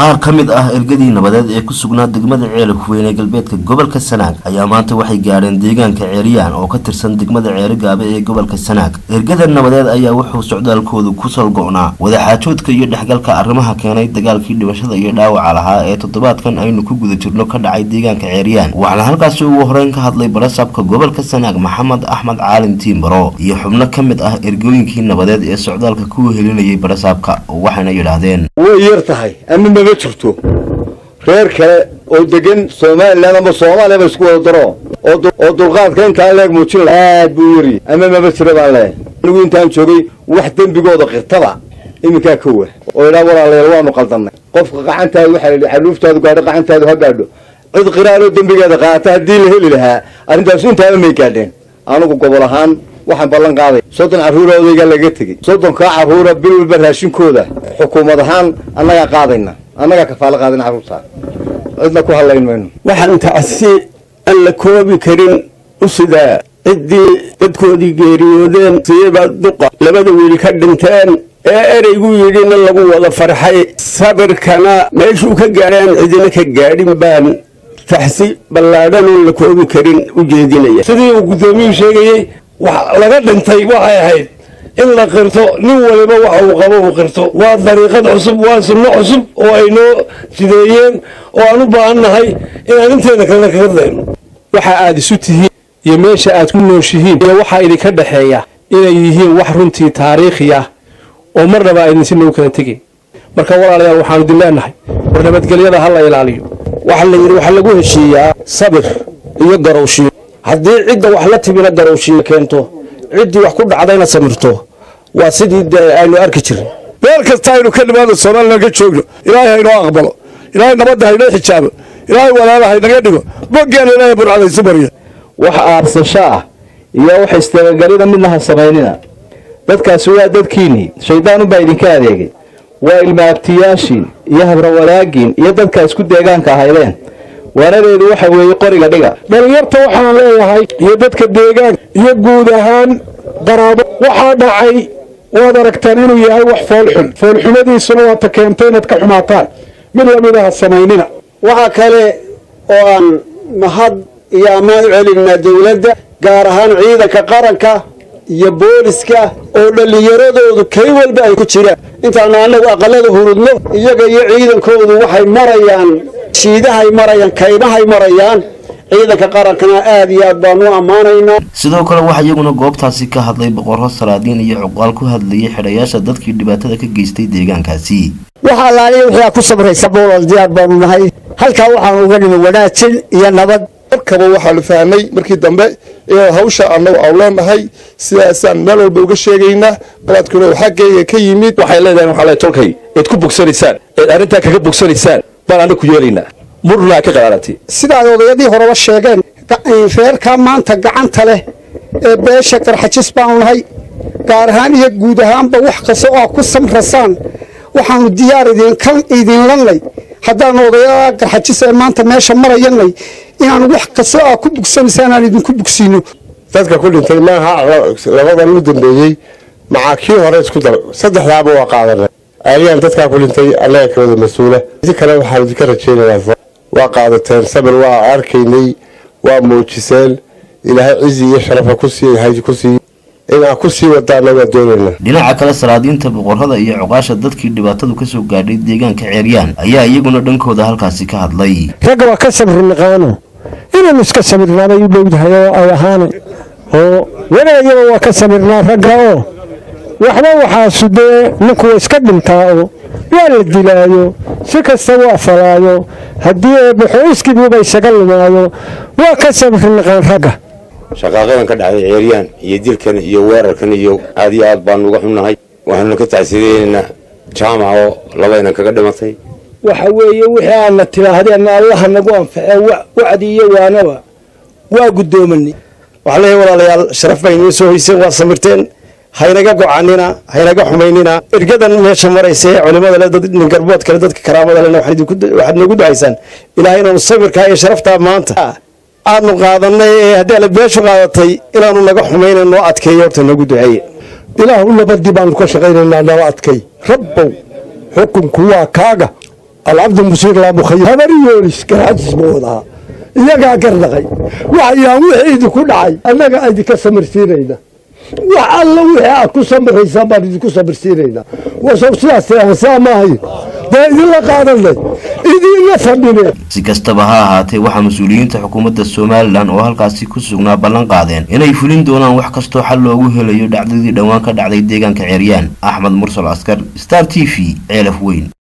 qaar ka mid ah ergadii nabadeed ee ku sugnaa degmada ceelif weyn ee galbeedka gobolka sanaag ayaa maanta waxay gaadheen deegaanka ceeriyaan oo ka tirsan degmada ceerigaabe ee gobolka sanaag ergada nabadeed ayaa wuxuu socdaalkoodu ku salgo-naa wadaxaajoodka iyo dhexgalka arrimaha keenay dagaalkii dhimashada iyo dhaawaca lahaa ee toddobaadkan aynu ku guda jirno ka dhacay deegaanka ceeriyaan waxaana halkaasi ugu horeyn ka hadlay barasabka gobolka sanaag maxamed axmed caalin tiimbaro iyo xubno ka mid ah ergooyinkii nabadeed ee socdaalka ku helinayay barasaabka waxayna yidhaahdeen way yar tahay ama mama jirto reer kale oo degan somalilan ama soomaaliya ba isku wada daro oo dulqaadka intaa leeg muujin aad buu yari ama mama jira baan leehay anigu intaan joogay wax dembigooda qirtaba iminkaa ka wa oo idhaa walaalayaal waanu qaldanay qofka qacantaada waxaa la yidhi xaluuftaadu gaadho qacantaadu ha gaadho cid qiraaroo dembigeeda qaata haddii la heli lahaa arrintaas intaaba may gaadheen anigu gobol ahaan waxaan ballan qaaday soddon carruura odaygaa laga tegey soddonkaa carruura bil walba raashinkooda xukuumad ahaan annagaa qaadayna annagaa kafaalo qaadayna carruurtaa cidna ku hadlayn mayno waxaan tacsi aan la koobi karin u sidaa ciddii dadkoodii geeriyoodeen siiba duqa labada wiil ka dhinteen ee ereygu yidhina lagu wada farxay sabirkana meeshuu ka gaadhaan cidina ka gaadhin baan taxsi ballaadhan oon la koobi karin u jeedinaya sidii uu guddoomiyuhu sheegayey wax laga dhintay waxay ahayd in la qirto nin waliba waxa uu qabo uu qirto waa dariiqad cusub waa sunno cusub oo ay noo jideeyeen oo aan u baahan nahay inaan inteena kalena kaga dayno waxa aad isu tihiin iyo meesha aad ku nooshihiin iyo waxaa idinka dhexeeya inay yihiin wax runtii taariikhi ah oo marnaba aydinsi nagu kala tegin marka walaalayaal waxaanu idin leenahay war nabadgelyada ha la ilaaliyo waxaa la yidhi waxaa lagu heshiiyaa sabir iyo garowshiyo haddii cidda wax la timina garowshiyo keento ciddii wax ku dhacdayna samirto waa sidii dee aynu arki jirin meel kasta aynu ka nimaano somalilan ka joogno ilaahay haynoo aqbalo ilaahay nabadda haynoo xijaabo ilaahay walaala haynaga dhigo boggeena ilaahay burcadaysu marya wax aarsasho ah iyo wax istabagelina midna ha samaynina dadkaasi waa dadkiinnii shayddaanunbaa idinka adeegay waa ilmaabtiyaashiin iyo habrawalaagiin iyo dadka isku deegaanka ahaydeen waanadeedu waxa weeye qoriga dhiga dhalinyarta waxaan leeyahay iyo dadka deegaanka iyo guud ahaan qaraabo waxaa dhacay waad aragtaan inuu yahay wax foolxun foolxumadiisuna waata keentay inaad ka xumaataan mid lamid aha samaynina waxaa kale oo aan mahad iyo ammaan u celinaa dowladda gaar ahaan ciidanka qaranka iyo booliska oo dhallinyaradoodu kay walba ay ku jiraan intaanu annagu aqalada hurudno iyaga iyo ciidankoodu waxay marayaan shiidahay marayaan kaymahay marayaan ciidanka qarankana aad iyo aad baanu u ammaanaynaa sidoo kale waxaa iyaguna goobtaasi ka hadlay boqorro salaadiin iyo cuqaal ku hadlayay xidhayaasha dadkii dhibaatada ka geystay deegaankaasi waxa allaaliya wixii aad ku sabraysa boolal diyaar baanu nahay halkaa waxaanu uga nimi wanaajin iyo nabad markaba waxaanu fahnay markii dambe inaan hawsha annagu aan leenahay sidaasaan meel walba uga sheegaynaa qalaadkuna uu xaggayga ka yimid waxay leedahay waxaa le tolkay eed ku bogsanaysaan eed arrintaa kaga bogsanaysaan baan anna ku yeelaynaa murnaa ka qalaalatay sidaad odayadii horeba sheegeen reerkaa maanta gacanta leh ee beesha qarxajis baanu nahay gaar ahaan iyo guud ahaanba wax kasta oo aad ku samrasaan waxaanu diyaar idinlanay haddaanu odayada qarxajis ee maanta meesha marayanay inaanu wax kastoo aad ku bugsanaysaan aan idinku bugsiino dadka ku dhintay maaha labadan u dambeeyey macaa kii hore isku dar saddexdaaba waa qaadanay aliyaan dadkaa ku dhintay annaga kawada mas-uula si kale waxaan idinka rajaynayaa waa qaadateen sabir waa arkaynay waa muujiseen ilaahay cizi iyo sharafa kusiihay ku siiy inaan ku sii wadaana waa doonayna dhinaca kale salaadiinta boqorrada iyo cuqaasha dadkii dhibaatadu kasoo gaadhay deegaanka ceeryaan ayaa iyaguna dhankooda halkaasi ka hadlay ragga waa ka sabri naqaano inaanu iska sabirnaabay u dhowdahay oo ay ahaana oo wanaagaba waa ka sabirnaa ragga oo waxba waxaasu dee ninku wa iska dhintaa oo waa la dilaayo si kasta waa falaayo haddii eebbaxooyskiibuuba isaga lumaayo waa ka sabri naqaan ragga shaqaaqadan ka dhacday ceeryaan iyo dilkan iyo weerarkan iyo aad iyo aad baanu uga xunnahay waxaanuna ka tacsiideynaa jaamac oo labaynan kaga dhimatay waxa weeye wixii aadna tidhaahdeen allaha nagu anfaxee wacdi iyo waanaba waa guddoomanay waxaa leeyahay walaalayaal sharaf bay inoo soo hoyseen waa samirteen haynaga gocanina haynaga xumaynina ergadan meesha maraysa ee culimada le dad ningarbood kale dadka karaamada lena waxaad noogu ducaysaan ilaahay inaanu sabirkaa iyo sharaftaa maanta aadnu qaadanay ee haddii alle beeshu qaadatay inaanu naga xumayna noo adkeeyo horta noogu duceeye ilaahu nabadii baanu ka shaqaynaynaa nala adkay rabbow xukunku waa kaaga alcabdi musiir laamukhay habari yoonis garxajis buu wadahaa iyagaa gardhaqay waxayaan wixii idinku dhacay annaga idinka samirsiinayna wax alla wixii aad ku samiraysaan baan idinku samirsiinaynaa wasow sidaas saa maahayn dee idinla qaadanay idinla fadhine si kastaba ha ahaatee waxaa mas-uuliyiinta xukuumadda somalilan oo halkaasi ku sugnaa ballan qaadeen inay fulin doonaan wax kastoo xal loogu helayo dhacdadii dhowaan ka dhacday deegaanka ceeryaan axmed mursal askar star t v ceelaf weyn